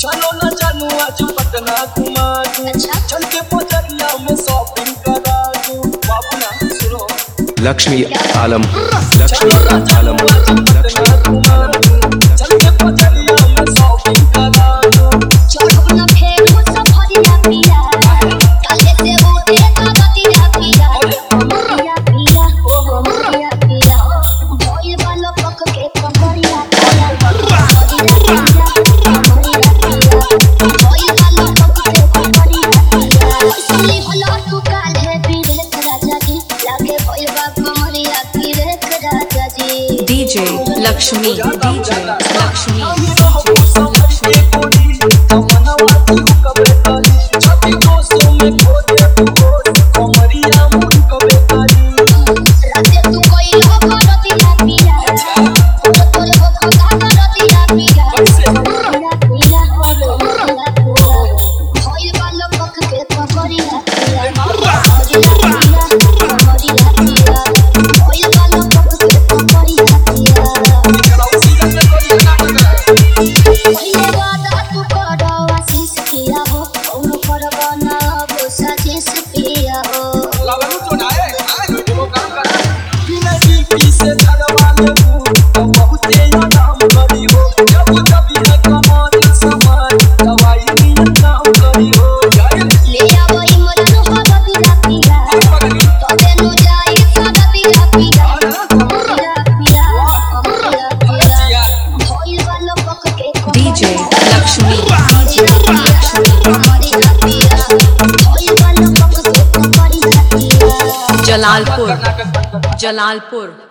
चलो ना जानू आज पटना घुमा दूं अच्छा। चल के बजरिया में शॉपिंग करा दूं बाबू ना सुनो लक्ष्मी आलम चलो लक्ष्मी ना आलम जानू आज लक्ष्मी पटना घुमा दूं चल के बजरिया में शॉपिंग करा दूं चढ़ब न फेर सफरिया पिया काले से उठे कगतिया पिया पिया पिया ओ पिया पिया भइल वाला पक के कमरिया पिया कमरिया पिया कमरिया पिया भइल वाला पक के कमरिया पिया सुनी होला तू काल है विवेक राजा जी लागे भइल बा कमरिया विवेक राजा जी DJ Lakshmi, DJ Lakshmi, हम रहू समझ के कोरी तमन्ना तू कबे तारी छाती दोस्तों में खोजे तू होश कमरिया मुन कबे तारी राजे तू कोई लोग रतिया पिया तोरे तोरे हो खगा रतिया पिया पिया पिया पिया पिया भइल वाला पक के पकड़िया पिया पकड़िया पिया पकड़िया पिया भइल वाला पक के पकड़िया पिया चलाओ सीजन में कोई नाटक पहिले वादा तू करो आशीष पिया हो कौन करबा ना अब साजिश पिया हो लागू तो ना है वो काम कर बिना डीपी से छड़वा ले तो बहुते नाम करी हो जब जब ये कमाल समान दवाई नियन नाम करी हो जाए ले आवई मजनू हो रतिया पिया तबे नु जाई सदा पिया पिया पिया पिया पिया पिया भइल वाला पक के DJ Lakshmi, DJ Lakshmi कमरिया पिया भइल वाला पक के कमरिया पिया Jalalpur, Jalalpur,